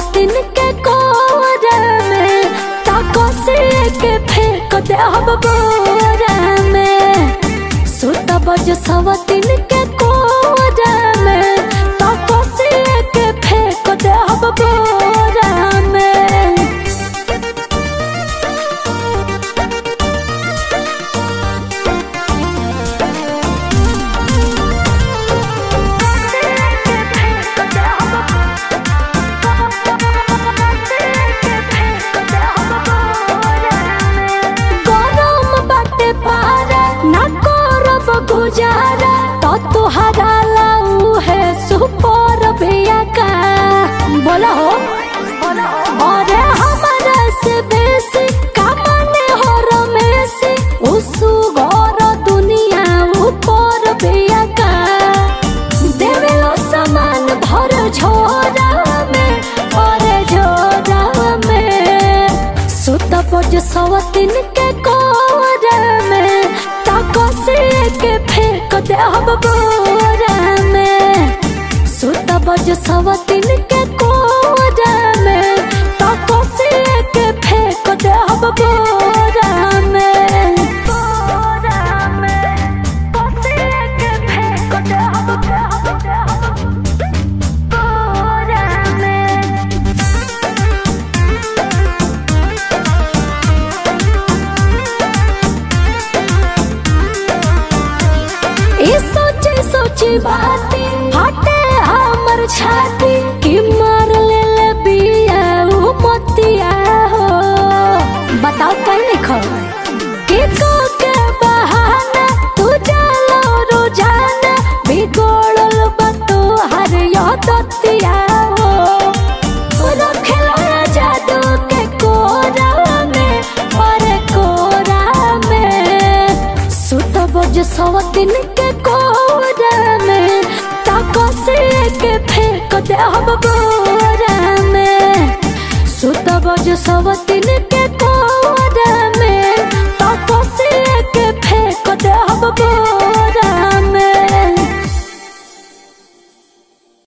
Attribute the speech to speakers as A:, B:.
A: सवतिन के कोरा में ताकसी के फेंक दे हम बोरा में सुत बज सवतिन के कोरा में ताकसी के फेंक दे हम बोरा में गरम बाटे पारा ना करब गुजारा तो तुहरा लाऊ है सुपर भैया का बोला हो अरे हमारा से बेसी कामने हो रमेसी उसु घर दुनिया ऊपर भैया का देवेलो सामान भर झोरा में अरे झोरा में सुत बज सवतिन के कोरा में ताकसी के फेंक दे हम बोरा में सुत बज सवतिन के कोरा में ताकसी के फेंक दे हम बोरा में बोरा में ताकसी के फेंक दे हम बोरा में ई सोचे सोचे बाती हटे हमर छाती कि मार ले ले बिया उ मोतिया हो बताओ कहीं नहीं खो कि को के बहाना तू जालो रोजाना बिगोड़ल बतो हर यो दतिया हो रखेला जादू के कोरा में और कोरा में सुत बज सवतिन के कोरा में ताकसी के फेंक दे हम बोरा में सुत बज सवतिन के कोरा में ताकसी के फेंक दे हम बोरा